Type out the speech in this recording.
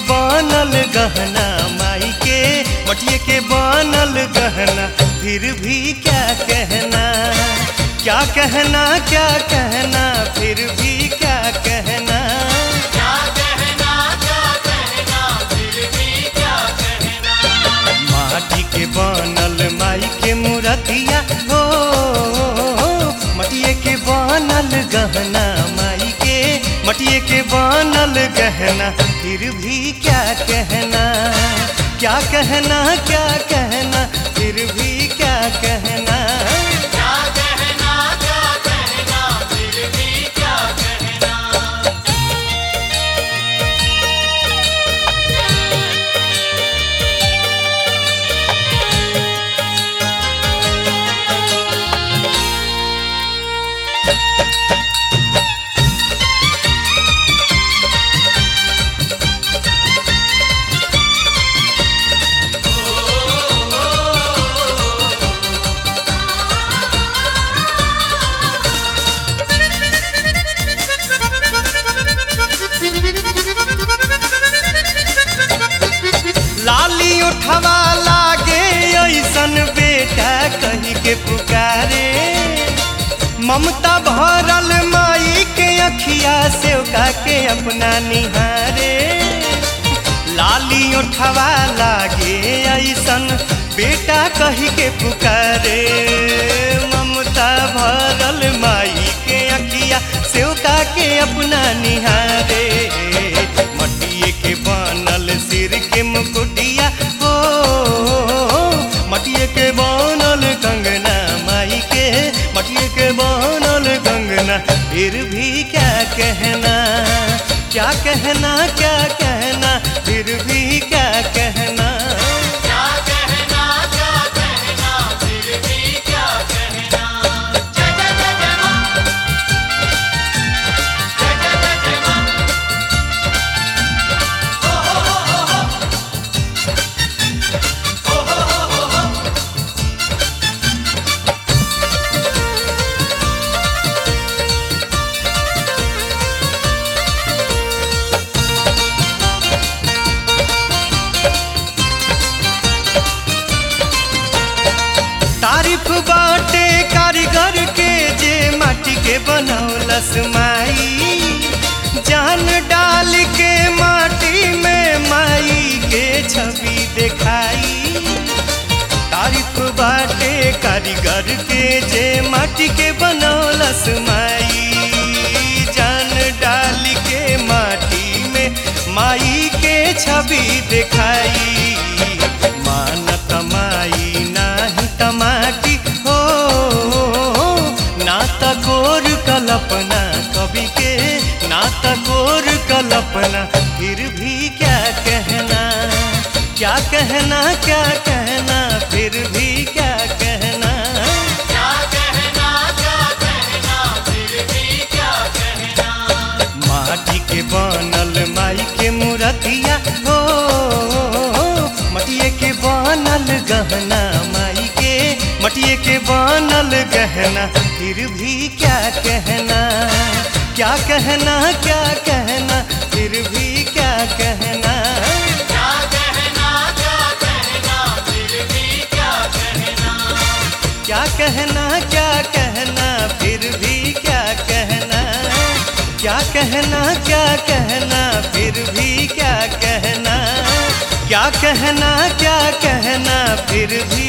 बनल गहना माई के मटिए के बनल गहना फिर भी क्या कहना क्या कहना क्या कहना फिर भी क्या कहना क्या कहना क्या कहना फिर भी क्या कहना माटी के बनल माई के मूर्तिया हो मटिए के बनल गहना माई के मटिए के बनल गहना फिर भी क्या कहना क्या कहना क्या कहना फिर भी क्या कहना क्या कहना क्या कहना फिर भी क्या कहना लाली उठवा लागे ऐसन बेटा कही के पुकारे ममता भरल माई के अखिया से ओका के अपना निहारे लाली उठवा लागे ऐसन बेटा कही के पुकारे ममता भरल माई के अखिया से ओका के अपना निहारे मटिए के बनल सिर के मुकुटिया हो मटिए के बनल कंगना माई के मटिए के बनल कंगना फिर भी क्या कहना क्या कहना क्या कहना फिर भी क्या कहना क्या कहना क्या कहना फिर भी क्या कहना जय जय जय जय मां जय जय जय जय मां ओ हो हो हो हो ओ हो हो हो हो तारीफ बाटे कारीगर के जे माटी के बनौलस माई जान डाल के माटी में माई के छवि दिखाई तारीफ बाटे कारीगर के जे माटी के बनौलस माई जान डाल के माटी में माई के छवि दिखाई मान कमाई नाही तमाटी हो ना तकोर कल्पना कवि के ना तकोर कल्पना फिर भी क्या कहना क्या कहना क्या कहना फिर भी क्या कहना क्या कहना क्या कहना फिर भी क्या कहना माटी के बनल माई के मूर्तिया हो मटिए के बनल गहना माई के मटिए के बनल गहना फिर भी क्या कहना क्या कहना क्या कहना फिर भी क्या कहना क्या कहना क्या कहना फिर भी क्या कहना क्या कहना क्या कहना फिर भी क्या कहना क्या कहना क्या कहना फिर भी क्या कहना क्या कहना क्या कहना फिर भी